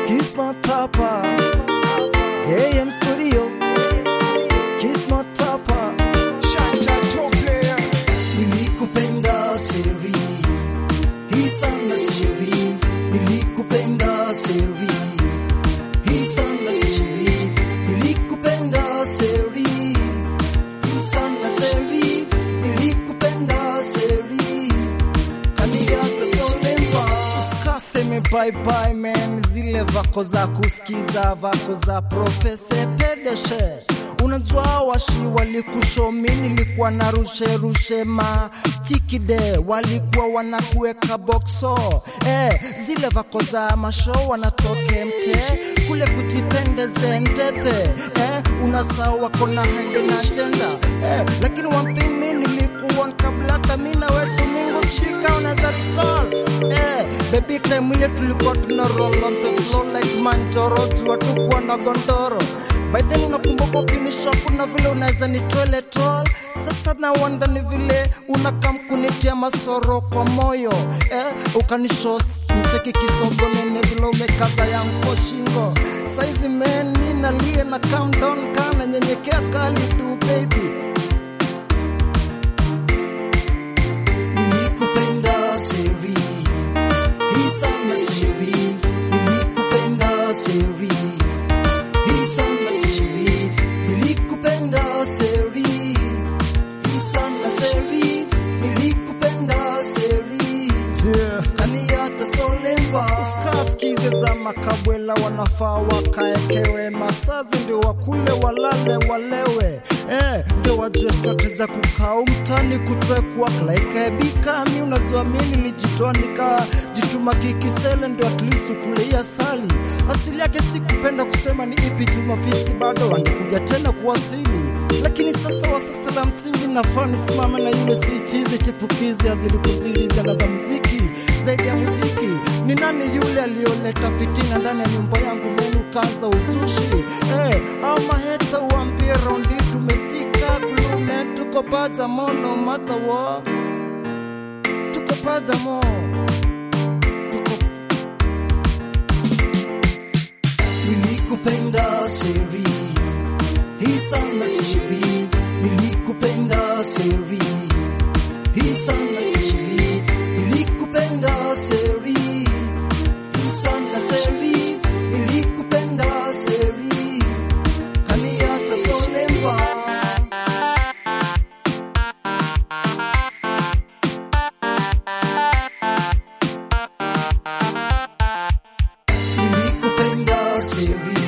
Kisma Tapa, JM Studio, Kisma Tapa, Shanja top player. nilikupenda Sevi, hii sana Sevi, nilikupenda Sevi, hii sana Sevi, nilikupenda Sevi, hii sana Sevi, nilikupenda Sevi, kaniacha solemba. Usikaseme bye bye man, zile vako za kusikiza vako za profese pedeshe Unajua washi walikushomi, nilikuwa na rushe rushe ma tikide, walikuwa wanakuweka boxo eh, zile vako za masho wanatoke mte kule kutipendeze ndethe eh, unasahau wako na hende na tenda eh, lakini one thing mi nilikuwa kabla hata mi na wetu mingu shika unaweza recall eh, baby time ile tulikuwa tuna roll on the floor like manjoro jua tukuwa na gondoro by then unakumbuka ukinisha kuna vile unaweza ni toilet roll sasa na wanda ni vile unakam kunitia masoro kwa moyo eh, ukanishos mteki kisogo nene vile umekaza yangu shingo saizi men mi nalie na calm down kana nyenyekea kali tu baby nilikupenda Sevi, hii sana Sevi, nilikupenda Sevi, hii sana Sevi, nilikupenda Sevi, hii sana Sevi, nilikupenda Sevi, kaniacha solemba. Usikasikize za makabwela, wanafaa wakaekewe masazi, ndio wakule walale walewe, eh, ndio wajue strategy za kukaa mtani kutwekwa klaikebikami. Unajua mi nilijitoa nikajituma kikisele, ndio at least ukuleia sali. Asili yake si kupenda kusema ni ipi tu, mafisi bado wangekuja tena kuwasili lakini sasa wa sasa la msingi nafaa nisimame na yule si chizi chipukizi azilikuzili zana za muziki zaidi ya muziki ni nani yule aliyoleta fitina ndani ya nyumba yangu menu kaza uzushi eh, au maheta uambie raundi tumestika kulume tuko paja mono matawo tuko paja mo tuko nilikupenda Sevi, hii sana Sevi, nilikupenda Sevi, hii sana Sevi, nilikupenda Sevi, hii sana Sevi, nilikupenda Sevi, kaniacha solemba. Nilikupenda Sevi,